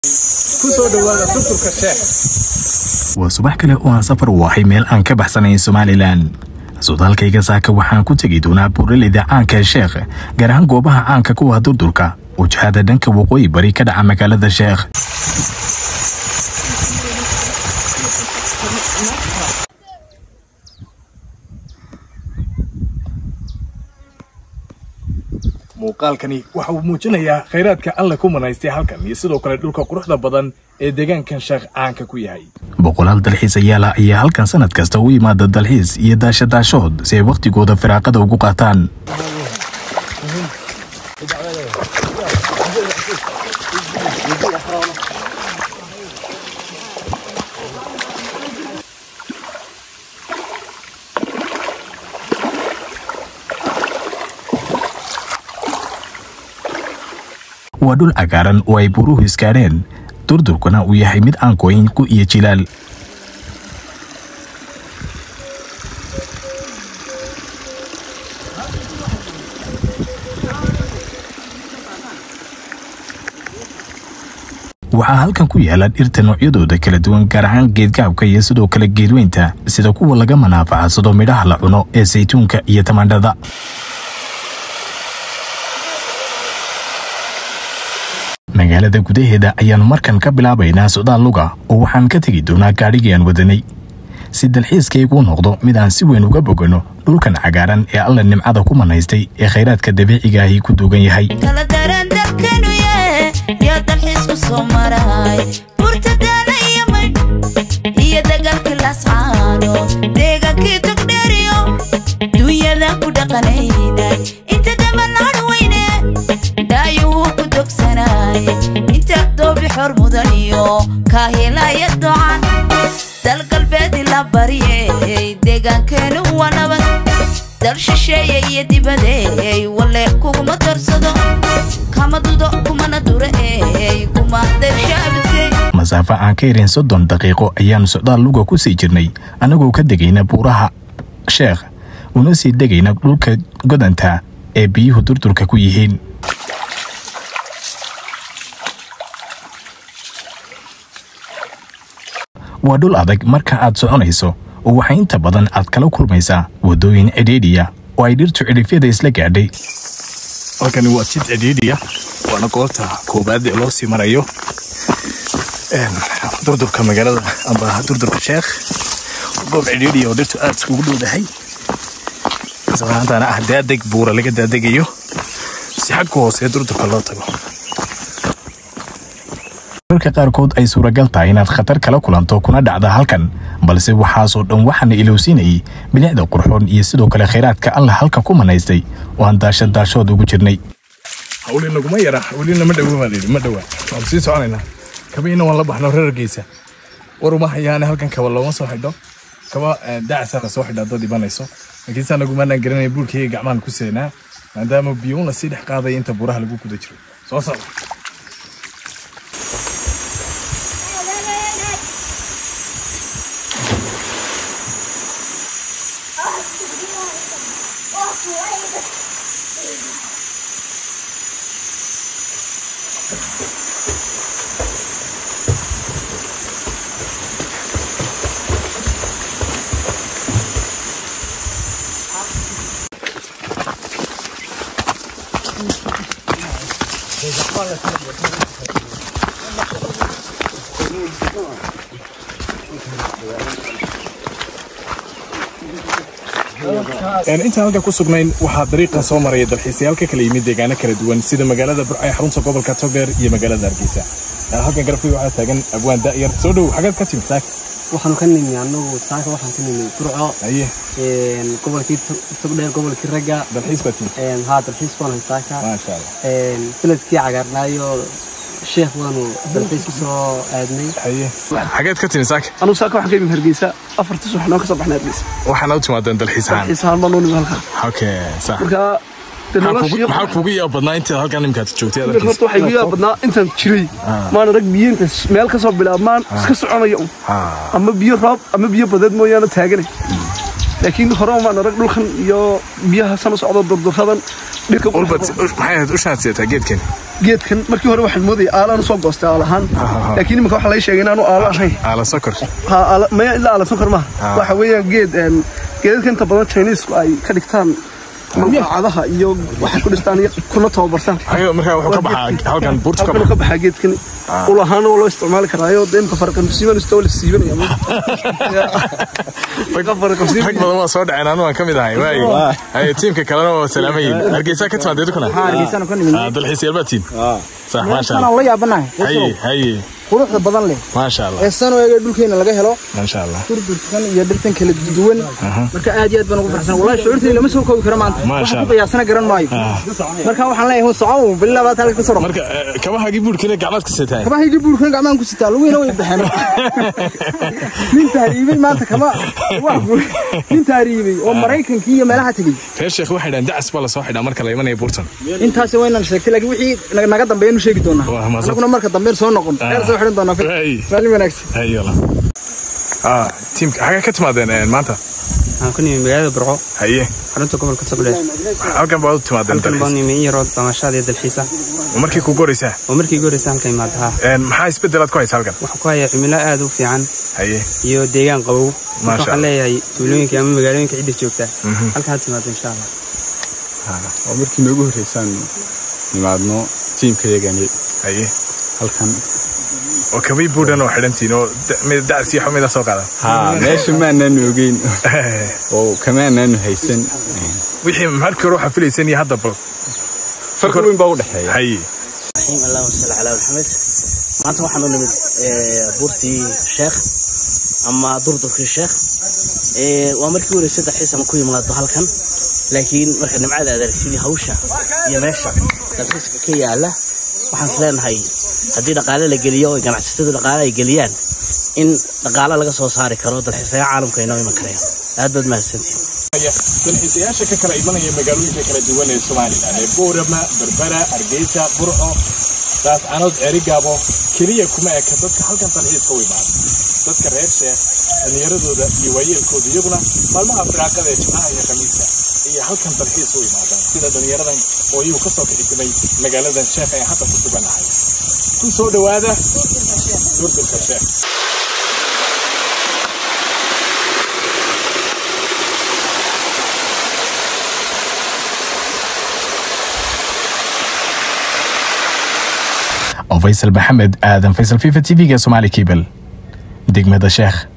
waa subax kale oo aan safar u ahay meel aan ka baxsanayn somalilan sodaalkayga saaka waxaan ku tegi doonaa buuraleyda caanka ee sheekh gaar ahaan goobaha caanka kuwa durdurka wajahada dhanka waqooyi bari ka dhaca magaalada sheekh muuqaalkani waxa uu muujinayaa khayraadka alle ku manaystay halkan iyo sidoo kale dhulka quruxda badan ee deegaankan sheekh caanka ku yahay boqolaal dalxiisayaala ayaa halkan sanad kasta u yimaada dalxiis iyo daashadaashood si ay wakhtigooda firaaqada ugu qaataan waa dhul cagaaran oo ay buruhu iskaadheen durdurkuna uu yahay mid aan gooyin ku iyo jilaal waxaa halkan ku yaala dhirta noocyadooda kala duwan gaar ahaan geedgaabka iyo sidoo kale geedweynta sida kuwa laga manaafacadsado midhaha la cuno ee saytuunka iyo tamaandhada magaalada gudaheeda ayaannu markan ka bilaabaynaa socdaal luga oo waxaan ka tegi doonaa gaadhigii aan wadanay si dalxiiskayguu noqdo mid aan si weyn uga boganno dhulkan cagaaran ee alla nimcada ku manaystay ee khayraadka dabiiciga ahi ku duugan yahay kala daran dalkanuye yaa dalxiisku soo maray burtadaana iyo maydh iyo dagaalkii lascaano deegaankii togdheeriyo duunyada ku dhaqanaynay inta daballaan weyne daayuhu ku dogsanay inta doobi xor mudan iyo kaahilaya docan dal galbeedi la baryey deegaankeenu waa nabad dal shisheeye iyo dibadeey walle kuguma darsado kama dudo kumana dureey kuma dershaabisey masaafo aan ka yarin soddon daqiiqo ayaannu socdaal luga ku sii jirnay annagoo ka degayna buuraha sheekh una sii degayna dhulka godanta ee biyuhu durdurka ku yihiin waa dhul adag marka aad soconayso oo waxaa inta badan aad kala kulmaysaa waddooyin cidhiidhiya oo ay dhirtu cidhifyada isla gaadhay halkani waa jid cidhiidhiya waana goobta koobaad ee loo sii marayo durdurka magaalada amba durdurka sheekh goob cidhiidhiya oo dhirtu aad iskugu dhowdahay islaantaana ah daadeg buura laga daadegayo si xagka hoose durdurka loo tago marka qaarkood ay suuragal tahay inaad khatar kala kulanto kuna dhacda halkan balse waxaasoo dhan waxaana ilowsiinayay bilicda qurxoon iyo sidoo kale khayraadka alla halka ku manaystay oo aan daashadaashood ugu jirnay hawli naguma yara welina ma dhowo baa layidhi ma dhowa waan sii soconaynaa kabiina waan la baxno reergiisa war uma hayaane halkan kaba looma soo xidho kaba daacasaa la soo xidhaa dad ibanayso laakiin saa nagumaanaan garanaya buulkayga gacmaan ku seenaa maadaama biyuuna sii dhex qaadaya inta buuraha lagu guda jiro soo socda intaan halkan ku sugnayn waxaa dariiqan soo maraya dalxiisayaal ka kala yimid deegaano kala duwan sida magaalada burcay xarunta gobolka togdheer iyo magaalada hargeysa halkan garabkii waxaa taagan abwaan da'yar soo dhow xagaad ka timid saaka waxaanu ka nimi anagu saaka waxaan ka nimi burco haye gobolkii togdheer gobolkii ragga dalxiis baa timid haa dalxiis baan hay saaka maasha allah beledkii cagaarnaayo sheekh waanu dalxiis ku soo aadnay haye xageed ka timid saaka anugu saaka waxaan ka imid hargeysa afartii subax noo ka soo baxnay hargeysa waxaana u timaadeen dalxiis ahaan dalxiis ahaan baan noo nimi halkaa okay sax marka dee maxaa noloshii kugu- maxaa kugu yaab badnaa intaad halkan imikaad joogtay marka horta waxay igu yaab badnaa intaan jiray maana rag biyo inta meel ka soo bilaabmaan iska soconaya un ama biyo roob ama biyo badeed mooyaane taaganay laakiin hore maan arag dhulkan iyo biyaha sana socdo durduradan dhirka ulbad maxay ahayd ushaad sidataa geedkan geedkan markii hore waxaan moodayay aalaan usoo goostay aal ahaan laakiin iminka waxaa laga sheegay inaanu aalo ahayn aala sokor Ha, aala- maya ilaa aala sonkor maaha waxa weeyaan geed een, geedadka inta badan chinesku ay ka dhigtaan malqacadaha iyo waxay ku dhistaan iyo kuna tababartaan Ayaga markaa wuxuu ka baxaa halkan buurta ka halkan baxa ka baxaa geedkan ul ahaana waa loo isticmaali karaayo de imka farqamsiiban istoo la siibanaya rag badan waa soo dhaceen anu waan ka mid ahay waaye haye tiimka kalena waa salaamayin hargeysa ka timaadee dukuna hargeysan ka nimid dalxiisayaal baa tiin sax maasha waxaan allah la yaabanahay haye haye quruxda badan leh maasha allah ee san eega dhulkeena laga helo maasha allah durdurkan iyo dhirtan kala duwan marka aad iyo aad baan ugu farxsan wallahi shucuurtayda lama soo koobi karo maanta Maasha waxaan ku Allah. qiyaasana garan maayo marka waxaan leeyahay hun socow bilaa baad halka ka soo marka eh, kabahaagii buurkina gacmaad ka seetaan kabahayga buurkan gacmahan ku sitaa lugiina way baxeen nin tahriibay maanta kama wax buur nin tahriibay oo maraykankii iyo meelaha tegey reer sheekh waxay dhahan dacas baa lasoo xidhaa marka la imanaya buurtan intaasi waynan sheegtay laakiin wixii na- naga dambeeyanu sheegi doonaa Waa mahadsan. anaguna marka dambeyn soo noqon reer soo xidhan doonaa Hey. maalin wanaagsan haye wala ah tiimka xagee ka timaadeen eh, maanta waxaan ku nimi magaalada burco haye xarunta gobolka togdheer halkan baad u timaadeen halkan baan dalxiis nimi in yaroo damashaad iyo dalxiisa markii ku goraysaa oo markii ugu horeysa halka imaada haa Een, maxaa isbedelaad ku haysa halkan waxaan ku hayaa cimilo aad u fiican haye iyo deegaan qabow Maasha marka waxaan Allah. leeyahay tuulooyinka ama magaalooyinka cidda joogta halka ha timaado insha allah oo markii noogu horreysaan nimaadno tiimkayagani haye halkan oo kabay buudhan oo xidhantiin oo da- mid dacas iyo xumida soo qaadan haa meesha maanaanu ogeyn oo kamaanaanu haysan wixii markii hore waxaa filaysan iyo hadda bal farqi weyn baa u dhexeeya haye الرحيم اللهم صل على محمد maanta waxaan u nimid ee, buurtii sheekh ama durdurkii sheekh Ee, waa markii hore saddex xiisan ku yimaado halkan laakiin marka nimcada aad aragtid iyo hawsha iyo meesha dalxiiska ka yaala waxaan is leenahay haddii dhaqaale la geliyo oo ganacsatadu dhaqaale ay geliyaan in dhaqaale laga soo saari karo dalxiisayaa caalamka inoo iman karaya aad baad mahadsantihin dalxiisayaasha ka kala imanaya magaalooyinka kala duwan ee somalilan ee boorama berbera hargeysa burco daascanood ceerigaabo keliya kuma eka dadka halkan dalxiiska u imaada dadka reer sheekh dhallinyaradooda iyo waayeelkooda iyaguna maalmaha firaaqada ee jimcaha iyo khamiista iyo halkan dalxiis u imaadaan sida dhallinyaradan oo iyagu kasoo kixisamay magaaladan sheekh ee hadda ku suganahay ku soo dhowaada durdurka sheekh oo faysal maxamed aadan faysal fifa t v-ga somaali cable degmada sheekh